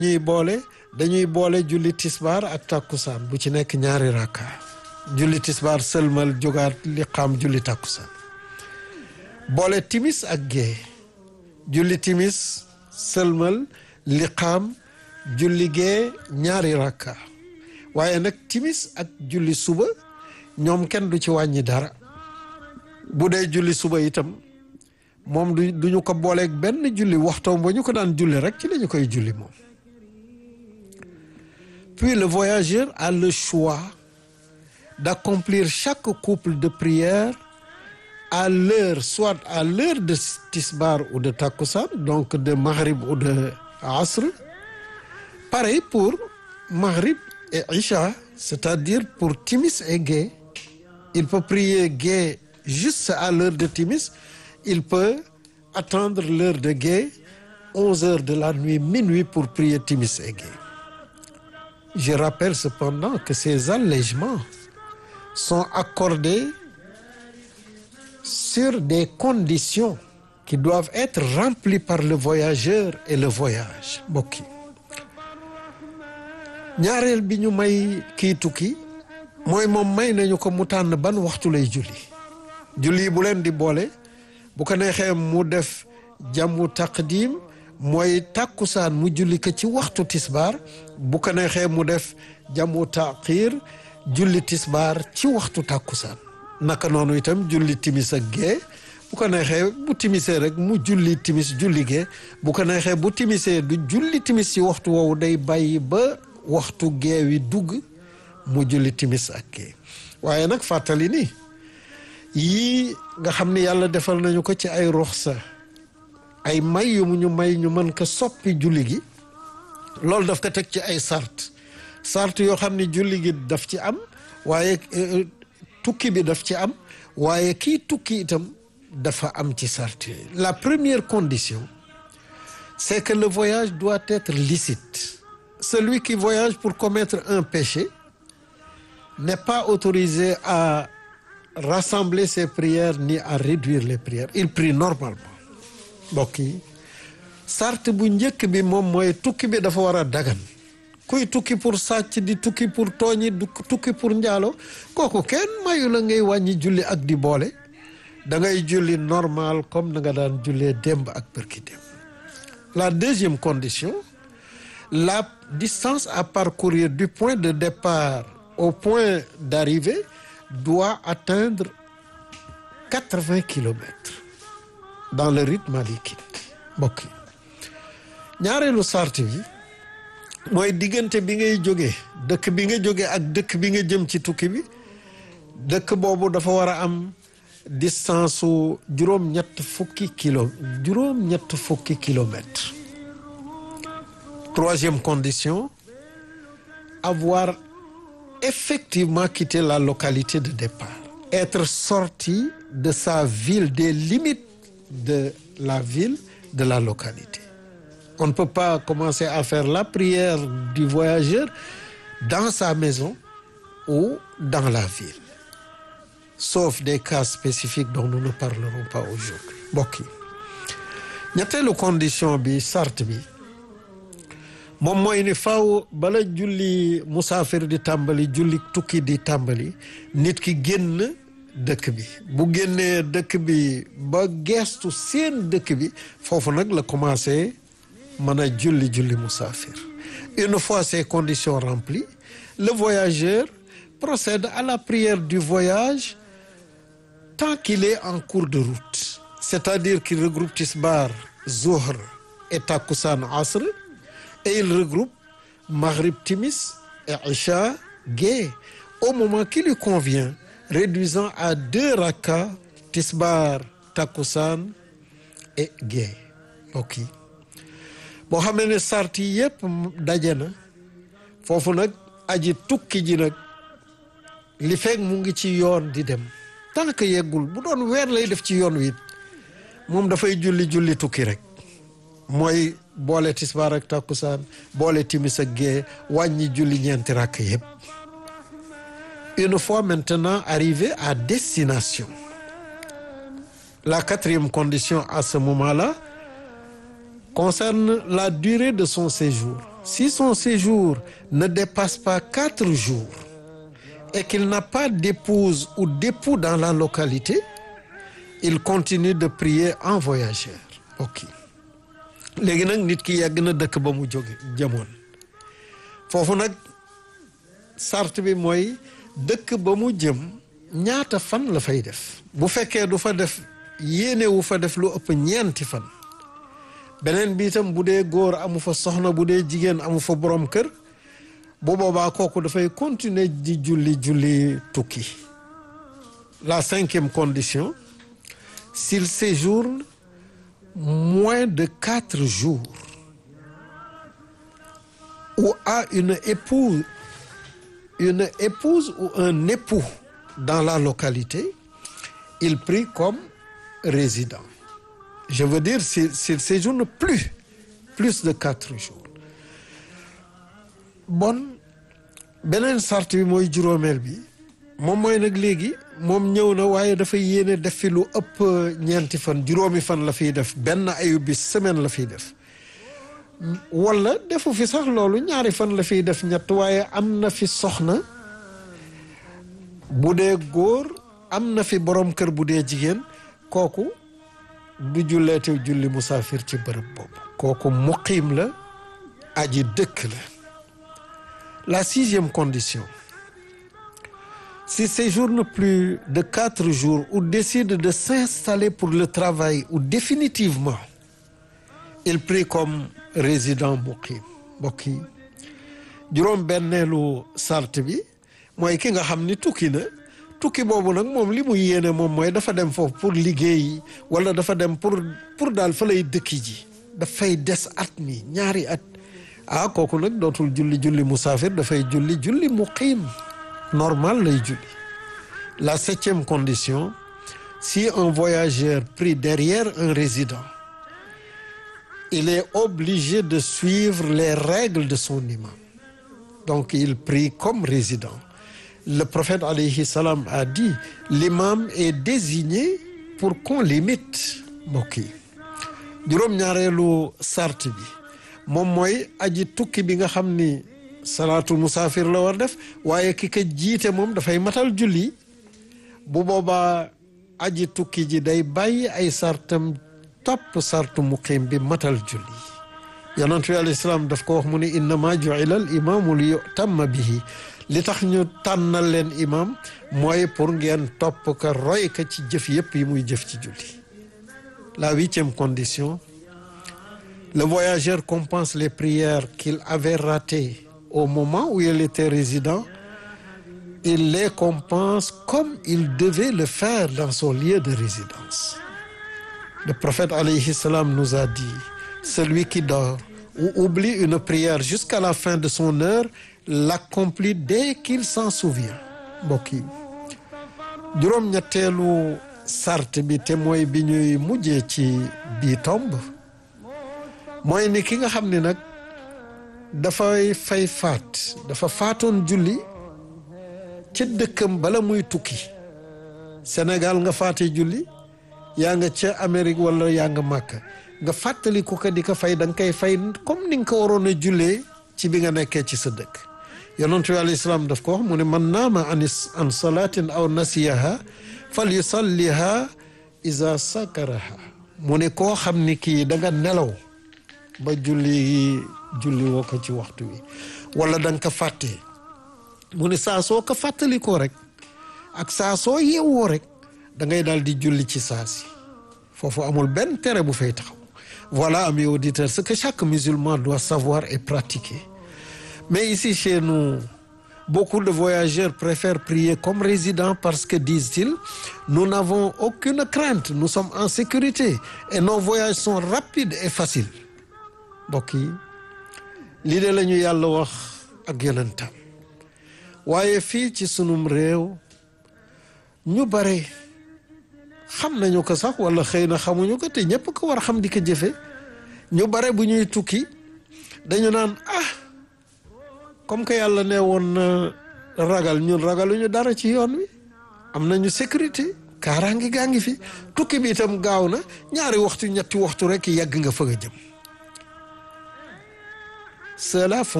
ñuy boole dañuy boole julli tisbaar ak tàkkusaan bu ci nekk ñaari rakka julli tisbaar sëlmal jógaat li xam julli tàkkusaan boole timis ak gée julli timis sëlmal li xam julli gée ñaari rakka waaye nag timis ak julli suba ñoom kenn du ci wàññi dara bu dee julli suba itam moom du duñu ko booleeg benn julli waxtoom ba ñu ko daan julli rek ci la ñu koy julli moom puis le voyageur a le choix d'accomplir chaque couple de prières à l'heure soit à l'heure de tisbar ou de takussan donc de maghrib ou de asr pareil pour maghrib et isha c'est-à-dire pour timis et gué il peut prier gué juste à l'heure de timis il peut attendre l'heure de gué onze heures de la nuit minuit pour prier timis et gué je rappelle cependant que ces allègements sont accordés sur des conditions qui doivent être remplies par le voyageur et le voyage mbokk yi ñaareel bi ñu may kii tukki mooy moom may nañu ko mu tànn ban waxtu lay julli julli bu leen di boole bu ko neexee mu def jamu taqdim mooy tàkkusaan mu julli ko ci waxtu tisbaar bu ko neexee mu def jamu taqiir julli tisbaar ci waxtu tàkkusaan naka noonu itam julli timis ak gee bu ko neexee bu timisee rek mu julli timis julli gee bu ko neexee bu timisee du julli timis ci waxtu woowu day bàyyi ba waxtu gee wi dugg mu julli timis ak gee waaye nag fàttali ni yii nga xam ni yàlla defal nañu ko ci ay ruxsa ay may yu mu ñu may ñu mën ko soppi julli gi loolu daf ko teg ci ay sart sart yoo xam ni julli gi daf ci am waaye tukki bi daf ci am waaye kii tukki itam dafa am ci sart yooyu la première condition c'est que le voyage doit être licite celui qui voyage pour commettre un péché n'est pas autorisé à rassembler ses prières ni à réduire les prières il prie normalement mbokk yi sart bu njëkk bi moom mooy tukki bi dafa war a dagan kuy tukki pour sàcc di tukki pour tooñi du tukki pour njaalo kooku kenn mayu la ngay wàññi julli ak di boole da ngay julli normal comme na nga daan jullee démb ak bërki démb la deuxième condition la distance à parcourir du point de départ au point d'arrivée doit atteindre quatre-vingts kilomètres dans le rite malikite mbokk yi ñaareelu sart bi mooy diggante bi ngay jóge dëkk bi nga jóge ak dëkk bi nga jëm ci tukki bi dëkk boobu dafa war a am distance su juróom-ñett fukki kilo juróom-ñett fukki kilomètres troisième condition avoir effectivement quitté la localité de départ être sorti de sa ville des limites de la ville de la localité on ne peut pas commencer à faire la prière du voyageur dans sa maison ou dans la ville sauf des cas spécifiques dont nous ne parlerons pas aujourd'hui mbokk yi ñetteelu condition bi sart bi moom mooy ni faaw bala julli musaafir di tàmbali julli tukki di tàmbali nit ki génn dëkk bi bu génnee dëkk bi ba geestu seen dëkk bi foofu nag la commencé mën a julli julli musaafir une fois ces conditions remplies le voyageur procède à la prière du voyage tant qu'il est en cours de route c'est-à-dire qu'il regroupe tisbar zuhr et takussan asr et il regroupe maghrib timis et isha gée au moment qui lui convient réduisant à deux rakas tisbar takussan et gée ok boo xamee ne sart yi yépp daje na foofu nag aji tukki ji nag li fekk mu ngi ci yoon di dem tant que yeggul bu doon weer lay def ci yoon wi moom dafay julli julli tukki rek mooy boole tisbaar ak takkusaan boole timis ak gée wàññi julli ñeenti rakk yépp une fois maintenant arrivé à destination la quatrième condition à ce moment-là concerne la durée de son séjour si son séjour ne dépasse pas quatre jours et qu'il n'a pas d'épouse ou d'époux dans la localité il continue de prier en voyageur ok léegi nag nit ki yàgg na dëkk ba mu jóge jamoon foofu nag sart bi mooy dëkk ba mu jëm ñaata fan la fay def bu fekkee du fa def yéene wu fa def lu ëpp ñeenti fan beneen bi itam bu dee góor amu fa soxna bu dee jigéen amu fa borom kër bu boobaa kooku dafay continuer di julli julli tukki la cinquième condition s'il séjourne moins de quatre jours ou a une épouse une épouse ou un époux dans la localité il prie comme résident je veux dire s'il s'il séjourne plus plus de quatre jours bon beneen sart bi mooy juróomeel bi moom mooy nag léegi moom ñëw na waaye dafa yéene def fi lu ëpp ñeenti fan juróomi fan la fiy def benn ayu bis semaine la fiy def wala defu fi sax loolu ñaari fan la fiy def ñett waaye am na fi soxna bu dee góor am na fi borom kër bu dee jigéen kooku du julleete julli musaafir ci bërëb boobu kooku muqiim la aji dëkk la la sixième condition s'il séjourne plus de quatre jours ou décide de s'installer pour le travail ou définitivement il prie comme résident muqim mbokk yi juróom benneelu sart bi mooy ki nga xam ni tukki na tukki boobu nag moom li mu yéene moom mooy dafa dem foofu pour liggéey wala dafa dem pour pour daal fa lay dëkki ji dafay des at mi ñaari at ah kooku nag dootul julli julli musaafir dafay julli julli muqim normal lay julli la septième condition si un voyageur prie derrière un résident il est obligé de suivre les règles de son imam donc il prie comme résident le prophète alayhi salam a dit l'imam est désigné pour qu'on l'imite mbokk yi juróom-ñaareelu sart bi moom mooy aji tukki bi nga xam ni salaatu musaafir la war def waaye ki ka jiite moom dafay matal julli bu boobaa aji tukki ji day bàyyi ay sartam topp sartu muqim bi matal julli yonent bi alayhi salaam daf ko wax mu ne innama ju'ila al imaamu li yutamma bihi li tax ñu tànnal leen imam mooy pour ngeen topp ka roy ka ci jëf yépp yi muy jëf ci julli la huitième condition le voyageur compense les prières qu'il avait ratées au moment où il était résident il les compense comme il devait le faire dans son lieu de résidence le prophète alayhi salam nous a dit celui qui dort ou oublie une prière jusqu'à la fin de son heure l'accomplit dès qu'il s'en souvient mbokk yi juróom-ñetteelu sart bi te mooy bi ñuy mujjee ci bii tomb mooy ni ki nga xam ne nag dafay fay faat dafa faatoon julli ca dëkkam bala muy tukki Sénégal nga faate julli yaa nga ca Amérique wala yaa nga Màkka nga fàttali ko ka di ko fay da nga koy fay comme ni nga ko waroon a jullee ci bi nga nekkee ci sa dëkk yonent bi alayhi salaam daf ko wax mu ne man naama an an salaatin aw nasiyaha fal yusalliha iza sakaraha mu ne koo xam ni kii da nga nelaw ba julli julli woo ko ci waxtu wi wala da nga ko fàttee mu ne saa soo ko fàttalikoo rek ak saa soo yeewoo rek da ngay daal di julli ci saa si foofu amul benn tere bu fay taxaw voilà amis auditeurs ce que chaque musulman doit savoir et pratiquer mais ici chez nous beaucoup de voyageurs préfèrent prier comme résidents parce que disent-ils nous n'avons aucune crainte nous sommes en sécurité et nos voyages sont rapides et faciles mbokk yi lii de la ñu yàlla wax ak yonentam waaye fii ci sunum réew ñu bare xam nañu ko sax wala xëy na xamuñu ko te ñëpp ko war a xam di ko jëfe ñu bare bu ñuy tukki dañu naan ah comme que yàlla ne woon na ragal ñun ragaluñu dara ci yoon wi am nañu sécurité kaaraangi gaa ngi fi tukki bi itam gaaw na ñaari waxtu ñetti waxtu rek yàgg nga fa nga jëm ceux-là font